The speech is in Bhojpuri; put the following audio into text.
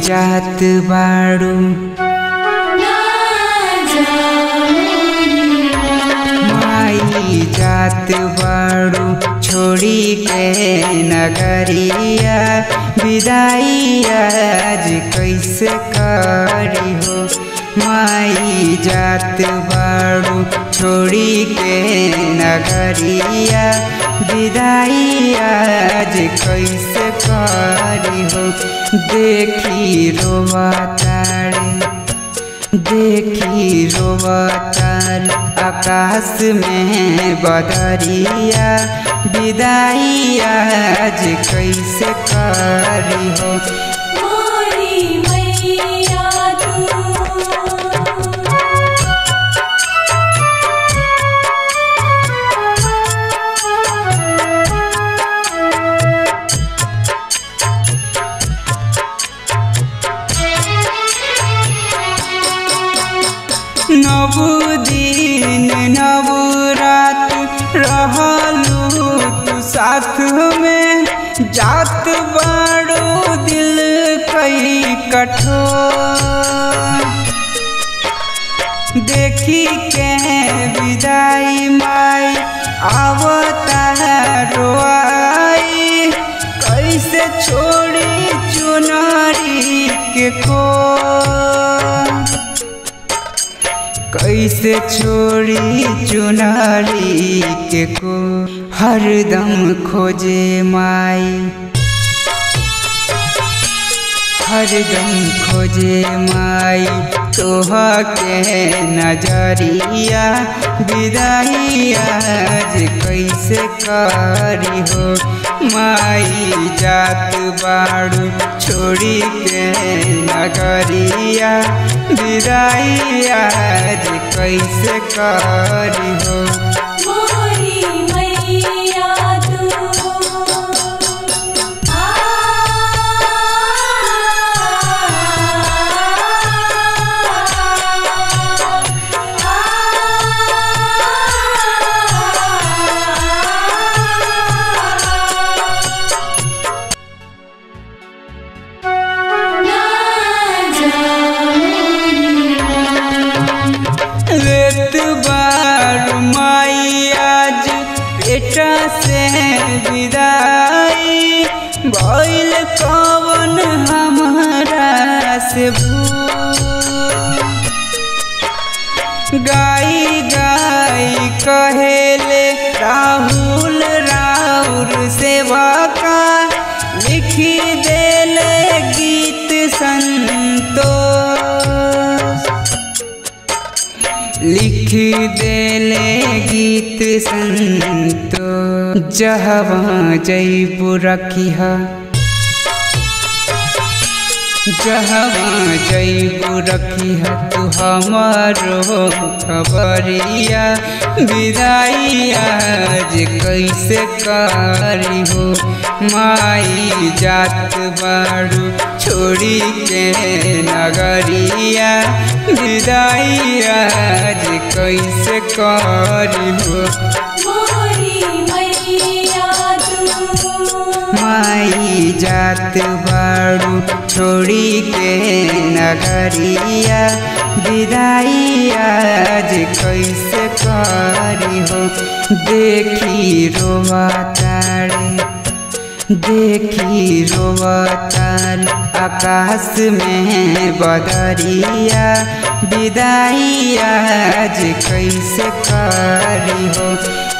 जात बाड़ू माई जात बाड़ू छोड़ी के नगरिया विदाई आज कैसे करी हो माई जात बाड़ू छोड़ी के नगरिया विदाई आज कैसे करी हो देखी रोवा तारे देखी रोवतार आकाश में बदरिया विदाई आज कैसे करी हो मोरी मैया तू नव दिन नव रात रहलू तू साथ में जात बाड़ो दिल कई कठोर देखी के विदाई माई आवता रोआई कैसे छोड़ी चुनारी के को कैसे छोड़ी चुनारी के को हरदम खोजे माई हरदम खोजे माई तोह के नजरिया विदाई आज कैसे करी हो माई जात बाड़ू छोड़ी के नगरिया विदाई आज कैसे करी हो मोरी मैया तू आ लेत बार माई आज बेटा से विदाई भइल कवन हमारा से भूल गाई गाई कहेले राहुल राउर सेवा का लिखी देले गीत संतोष लिख देले गीत संतो जहवा जैबू रखिहा जहवा जैबू रखिहा तू हमारो खबरिया विदाई आज कैसे करी हो माई जात बाड़ू छोड़ी के नगरिया विदाई आज कैसे करी हो मोरी मैया तू माई जात बाड़ू छोड़ी के नगरिया विदाई आज कैसे करी हो देखी रोवा तारे देखी रोवतार आकाश में बदरिया विदाई आज कैसे करी हो